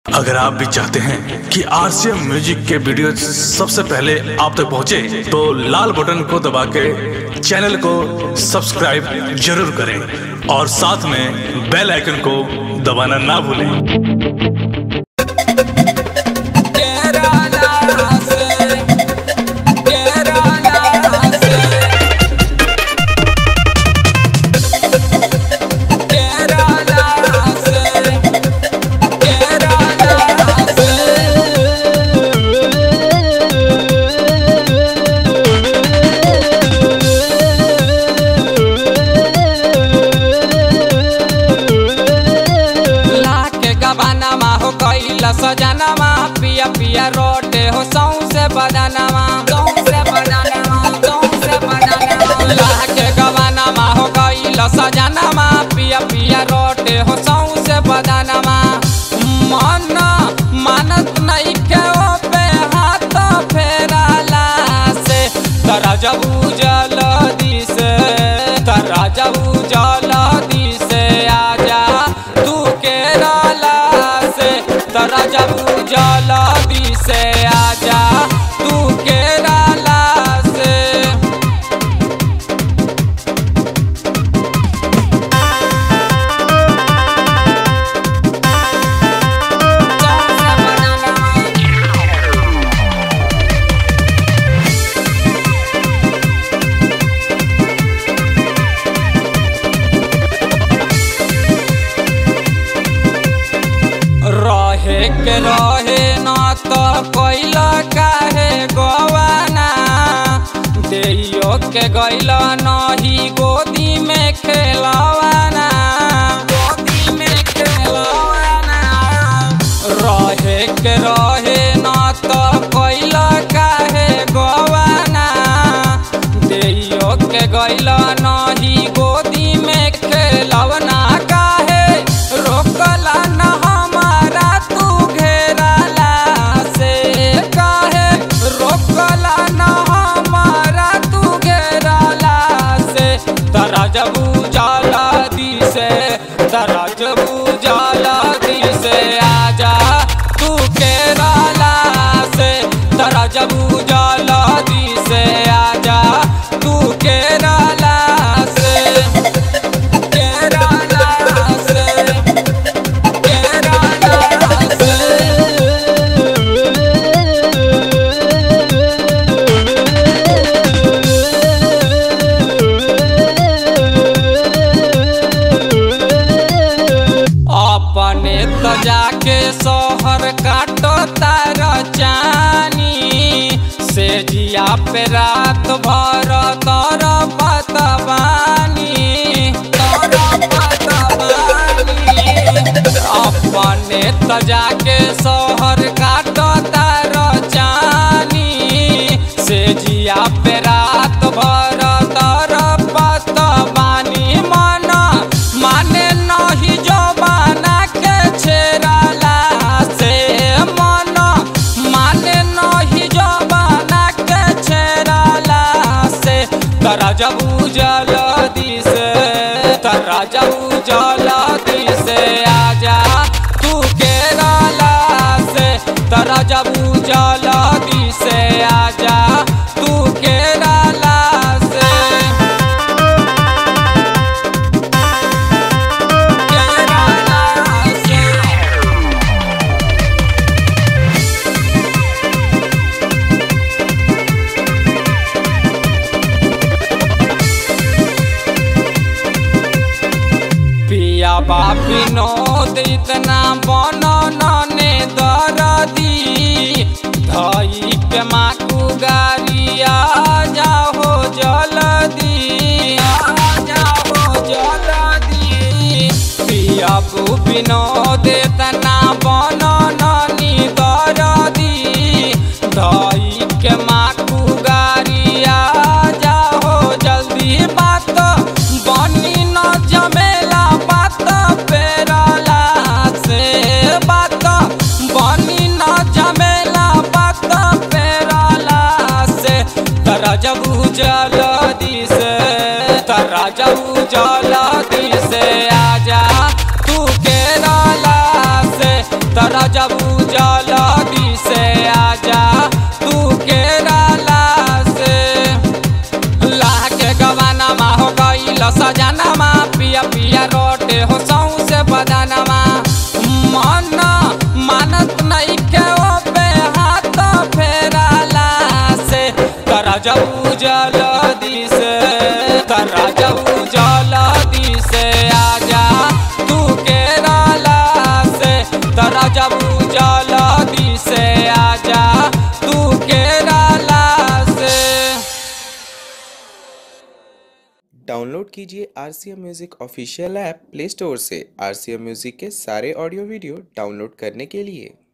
अगर आप भी चाहते हैं कि आरसीएम म्यूजिक के वीडियो सबसे पहले आप तक पहुंचे, तो लाल बटन को दबा के चैनल को सब्सक्राइब जरूर करें और साथ में बेल आइकन को दबाना ना भूलें लाके गबानामा हो कैला सजनामा पिया पिया रोटे हो सौसे बदानामा सौसे बदानामा सौसे बदानामा लाके गबानामा हो कैला सजनामा पिया पिया रोटे हो सौसे बदानामा मन मानत नहीं के ओ पे हाथ फेराला से तरा जब उजल दिसे तरा जब उजल दिसे आजा तू केरला से तरा जब उजल दिसे आजा तू केरला से सौसे बदानामा रहे के रहे न तो कैल काहे गवाना देइयो के गैल नही गोदी में खेलवाना गोदी में खेलवाना रहे के रहे न तो कैल काहे गवाना देइयो के गैल नही गोदी में खेलवना काहे रोकला न हमारा तू घेरला से काहे रोकला न हमारा तू घेरला से तरा जब उजाला दी से तरा जब उजाला दी से आजा तू केरला से तरा जब उजाला दी से आजा तू केरला से केरला से केरला से अपने तो जाके सोहर काटो तार चानी से जिया पे रात भर तर पतवानी तर पतवानी अपने तो जाके सोहर काटो तार चानी से जिया पे रात भर तर पतवानी मन माने नहीं जो बना के छेड़ला से मन माने नहीं जो बना के छेड़ला से तरा जब उजल दिसे तरा जब उजल दिसे आजा तू केरला से तरा जब उजल दिसे आजा तू केरला से केरला से पिया बापी नोद इतना बनो नने दरदी धई के माकू गारिया जाहो जल्दी आ जाहो जल्दी पिया बू नोद इतना बनो ननी दरदी धई के माकू गारिया जाहो जल्दी बात बनी न जमेला बात पेरला से बात बनी न जमेला बात पेरला से तरा जब उजल दिसे तरा जब उजल दिसे आजा तू केरला से तरा जब जल्दी से आजा तू केरला से लाके गवाना मा हो गईल सजाना मा पिया पिया रोटे हो सौ से बदाना मा मन मानत नहीं के ओ पे हाथ फेराला से तरा जब जल्दी से तरा जब जल्दी से आजा तू केरला से तरा जब जल्दी से आजा तू केरला से डाउनलोड कीजिए R C M music official app Play Store से आर सी एम म्यूज़िक के सारे ऑडियो वीडियो डाउनलोड करने के लिए